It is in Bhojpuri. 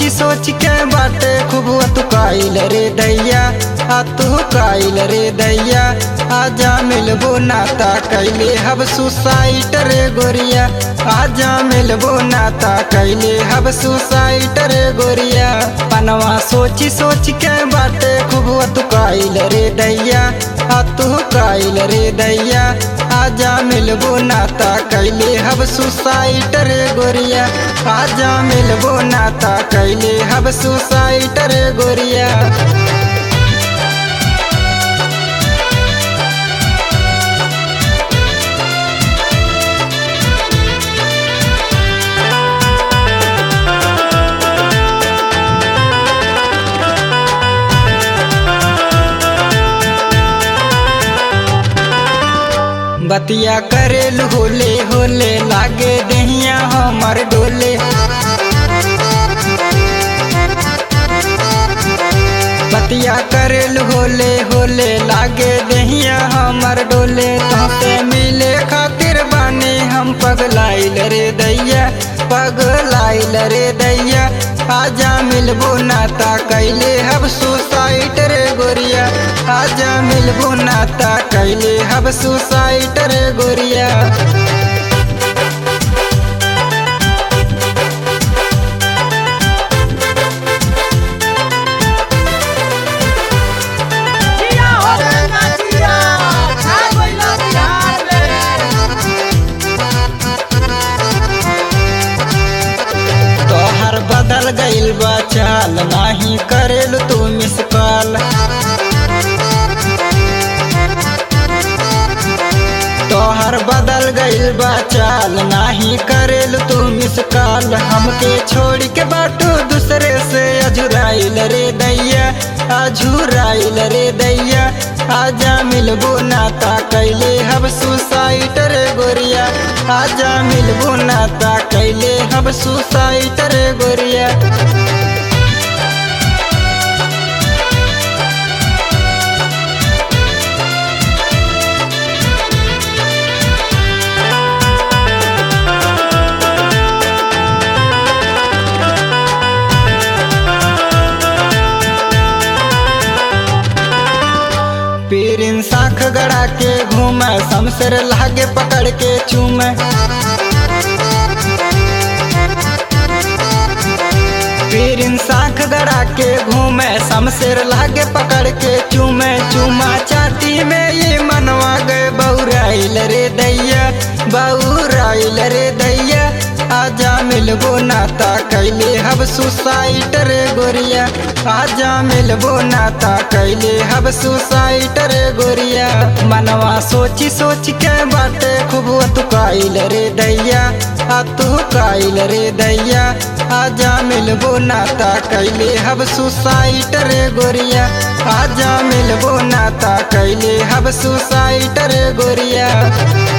सोची सोच के बाटे खूब तू काइल रे दैया आ तू काइल रे दैया आजा मिलबो नाता कैले हब सुसाइट रे गोरिया आजा मिलबो नाता कैले हब सुसाइट रे गोरिया पनवा सोची सोच के बाटे खूब तू काइल रे दैया आ तू काइल रे दैया आजा मिलबो नाता कैले हब सुसाइट रे गोरिया आजा मिलबो नाता कैले हब सुसाइट रे गोरिया बतिया करेल होले होले लागे दहिया हमर डोले बतिया करेल होले होले लागे दहिया हमर डोले तोते मिले खातिर बानी हम पगलाइल रे दैया पगलाइल रे दैया आजा मिलबो नाता कैले हब सुसाइट रे गोरिया आजा मिलबो नाता कैले हब सुसाइट रे गोरिया जिया हो रे नाचिया छा गइला बिहार में तोहर बदल गइल बा चाल नाही करेल तू मिस कॉल तोहर बदल गइल बा चाल नाही करेल तू मिस कॉल हमके छोड़ के बाटू दूसरे से अझुराइल रे दैया अझुराइल रे दैया आजा मिलबो नाता कैले हब सुसाइट रे गोरिया आजा मिलबो नाता कैले हब सुसाइट रे गोरिया पीरिन साख गड़ा के घूमे शमशेर लागे पकड़ के चूमे पीरिन साख गड़ा के घूमे शमशेर लागे पकड़ के चूमे चूमा चाटी में ये मनवा गए बौराइल रे दैया बौराइल रे दैया आजा मिलबो नाता कैले हब सुसाइट रे गोरिया आजा मिलबो नाता कैले हब सुसाइट रे गोरिया मनवा सोची सोच के बाटे खूब तू काइल रे दैया आ तू काइल रे दैया आजा मिलबो नाता कैले हब सुसाइट रे गोरिया आजा मिलबो नाता कैले हब सुसाइट रे गोरिया